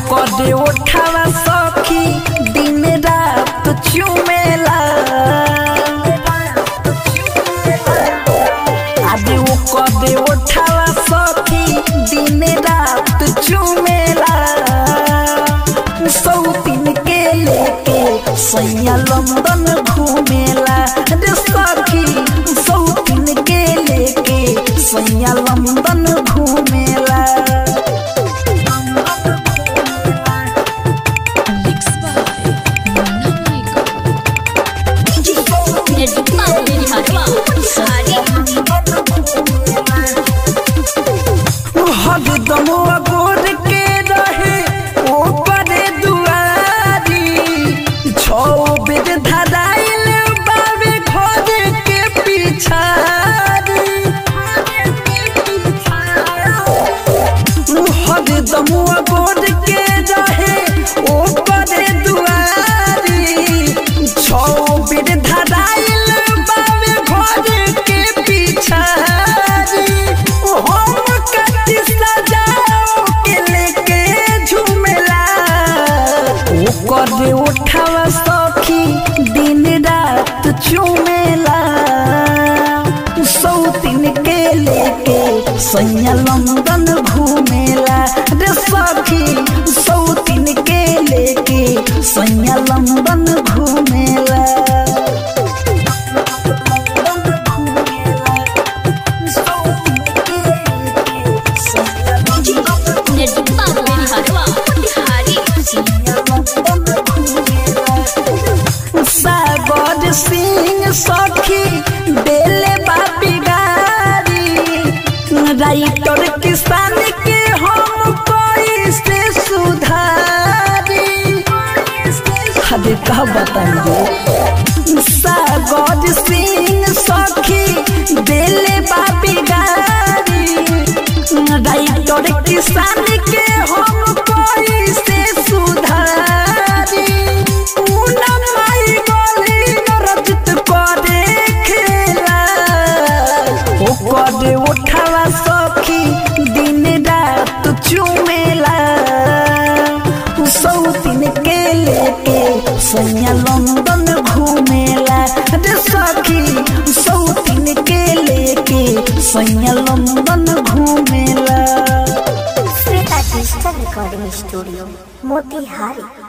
कदे उठावा सखी दिन रात चुमेला आदि वो कदे उठावा सखी दिन रात चुमेला सौतीन के लेके सैया लंदन घूमेला रे सखी सौतीन के लेके सैया लंदन घूमेला Mixed by Munna Michael. निर्जुमा मेरी हरवा सारी हरदम अगोर के रहे ऊपर दुआरी छो बेर धराइल बाबे घर के पिछारी हरदम अगोर के रहे ऊपर दुआरी छो बेर धराइल बाबे घर के पिछारी हम कति सजाओ के लेके झूमेला ओकर उठावा सखी दिन रात चुमेला सौतीन के लेके सैया लंदन घूमेला रे सखी सौतीन के लेके सैया लंदन घूमेला निर्जुमा मेरी हरवा सारी सागर सिंह सखी बेले बापी गारी राइटर किसान के हम कोई से सुधारी हदे कहा बताइए सागर सिंह सखी बेले बापी गारी राइटर किसान के हम कोई से सुधारी पूनम माई गली नरजित करे खेला ओ करे उठावा सखी दिन रात चुमेला सौतीन के लेके सैया लंदन घूमेला रे सखी सौतीन के लेके सैया लंदन घूमेला Shweta digital recording studio Motihari